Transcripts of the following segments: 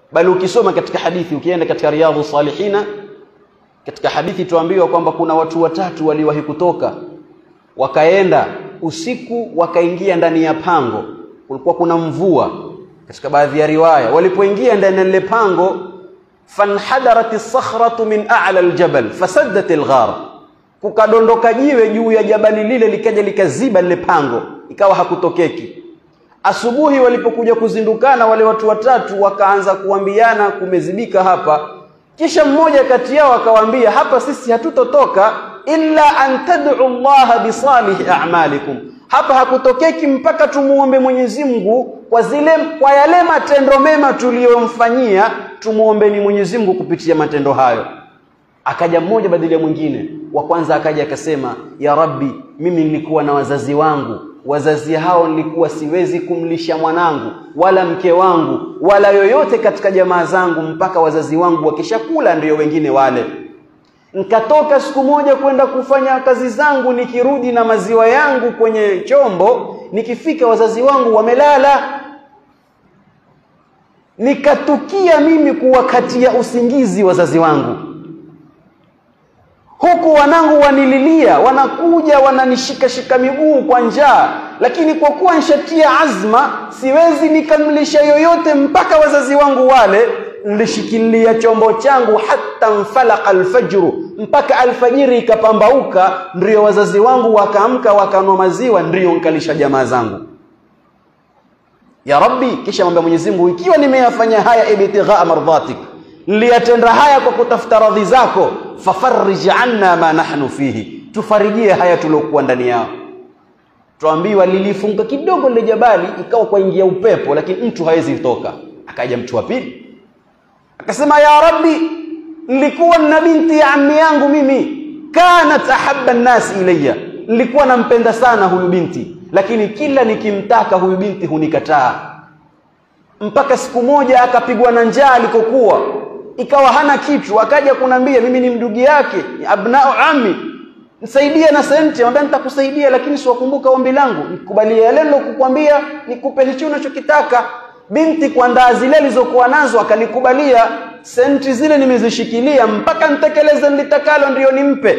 bali ukisoma katika hadithi ukienda katika riyadhu salihina katika hadithi tuambiwa kwamba kuna watu watatu waliwahi kutoka wakaenda usiku wakaingia ndani ya pango kulikuwa kuna mvua katika baadhi ya riwaya walipoingia ndani ya lile pango fanhadarat as-sakhratu min a'la al-jabal fasaddat al-ghar kukadondoka jiwe juu ya jabali lile likaja likaziba lile pango ikawa hakutokeki asubuhi walipokuja kuzindukana wale watu watatu wakaanza kuambiana kumezibika hapa kisha mmoja kati yao akawaambia hapa sisi hatutotoka illa an tad'u Allah bisalihi a'malikum hapa hakutokeki mpaka tumuombe Mwenyezi Mungu kwa zile kwa yale matendo mema tuliyomfanyia tumuombeni Mwenyezi Mungu kupitia matendo hayo akaja mmoja badili ya mwingine wa kwanza akaja akasema ya rabbi mimi nilikuwa na wazazi wangu wazazi hao nilikuwa siwezi kumlisha mwanangu wala mke wangu wala yoyote katika jamaa zangu mpaka wazazi wangu wakishakula ndiyo wengine wale nikatoka siku moja kwenda kufanya kazi zangu nikirudi na maziwa yangu kwenye chombo nikifika wazazi wangu wamelala nikatukia mimi kuwakatia usingizi wazazi wangu huku wanangu wanililia wanakuja wananishikashika miguu kwa njaa lakini kwa kuwa nishatia azma siwezi nikamlisha yoyote mpaka wazazi wangu wale nilishikilia chombo changu hata mfalaka alfajru mpaka alfajiri ikapambauka ndio wazazi wangu wakaamka wakanwa maziwa ndio nkalisha jamaa zangu ya rabbi kisha mwambia mwenyezi mungu ikiwa nimeyafanya haya ibtighaa mardhatik niliyatenda haya kwa kutafuta radhi zako fafarij anna ma nahnu fihi tufarijie haya tuliokuwa ndani yao tuambiwa lilifunga kidogo lile jabali ikawa kwaingia upepo lakini mtu hawezi toka akaja mtu wa pili akasema ya rabbi nilikuwa na binti ya ammi yangu mimi kanat ahabba nnasi ilayya nilikuwa nampenda sana huyu binti lakini kila nikimtaka huyu binti hunikataa mpaka siku moja akapigwa na njaa alikokuwa ikawa hana kitu akaja kunambia mimi ni mdugi yake ni abnao ami nisaidie na senti ambaye nitakusaidia lakini siwakumbuka ombi langu nikubalie yale nilokukwambia nikupe hicho unachokitaka binti kwa ndaa zile alizokuwa nazo akanikubalia senti zile nimezishikilia mpaka nitekeleze nilitakalo ndiyo nimpe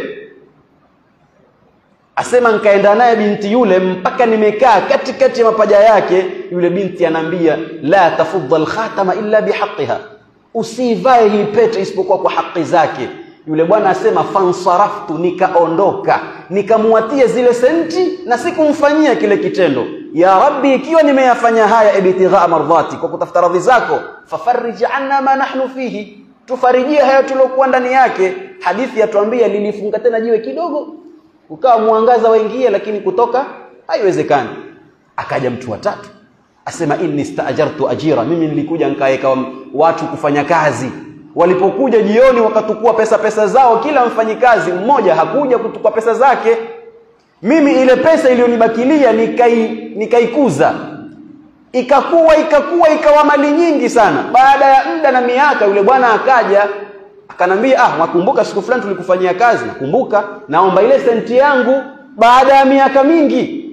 asema nkaenda naye binti yule mpaka nimekaa katikati ya mapaja yake yule binti anaambia la tafudha alkhatama illa bihaqiha usivae hii pete isipokuwa kwa haki zake yule bwana asema fansaraftu nikaondoka nikamwatia zile senti na sikumfanyia kile kitendo ya rabbi ikiwa nimeyafanya haya ibtighaa mardhati kwa kutafuta radhi zako fafarij anna ma nahnu fihi tufarijie haya tuliokuwa ndani yake hadithi yatuambia lilifunga tena jiwe kidogo ukawa mwangaza waingie lakini kutoka haiwezekani akaja mtu wa tatu asema inni staajartu ajira mimi nilikuja nikaeka watu kufanya kazi walipokuja jioni wakatukua pesa pesa zao kila mfanyikazi mmoja hakuja kutukua pesa zake mimi ile pesa iliyonibakilia nikai nikaikuza ikakuwa ikakuwa ikawa mali nyingi sana baada ya muda na miaka yule bwana akaja akanambia ah wakumbuka siku fulani tulikufanyia kazi nakumbuka naomba ile senti yangu baada ya miaka mingi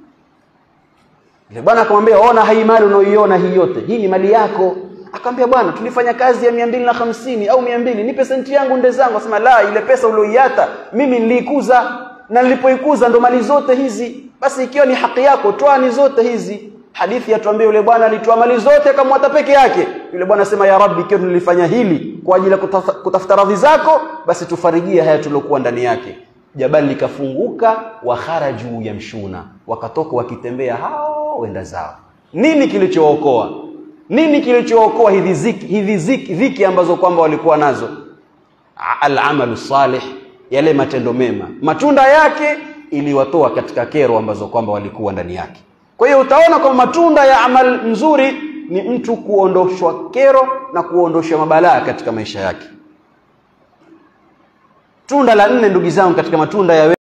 yule bwana akamwambia ona hii mali unaoiona hii yote hii ni mali yako akamwambia bwana tulifanya kazi ya mia mbili na hamsini au mia mbili nipe senti yangu nde zangu asema la ile pesa ulioiata mimi niliikuza na nilipoikuza ndo mali zote hizi basi ikiwa ni haki yako toa ni zote hizi hadithi yatuambia yule bwana alitoa mali zote akamwata peke yake yule bwana asema ya rabbi ikiwa nilifanya hili kwa ajili ya kutafuta, kutafuta radhi zako basi tufarijie haya tuliokuwa ndani yake jabali likafunguka wa kharaju yamshuna wakatoka wakitembea hao wenda zao nini kilichookoa nini kilichookoa hizi ziki, hizi ziki, dhiki ambazo kwamba walikuwa nazo alamalu salih yale matendo mema matunda yake iliwatoa katika kero ambazo kwamba walikuwa ndani yake kwa hiyo utaona kwamba matunda ya amal nzuri ni mtu kuondoshwa kero na kuondoshwa mabalaa katika maisha yake tunda la nne ndugu zangu katika matunda ya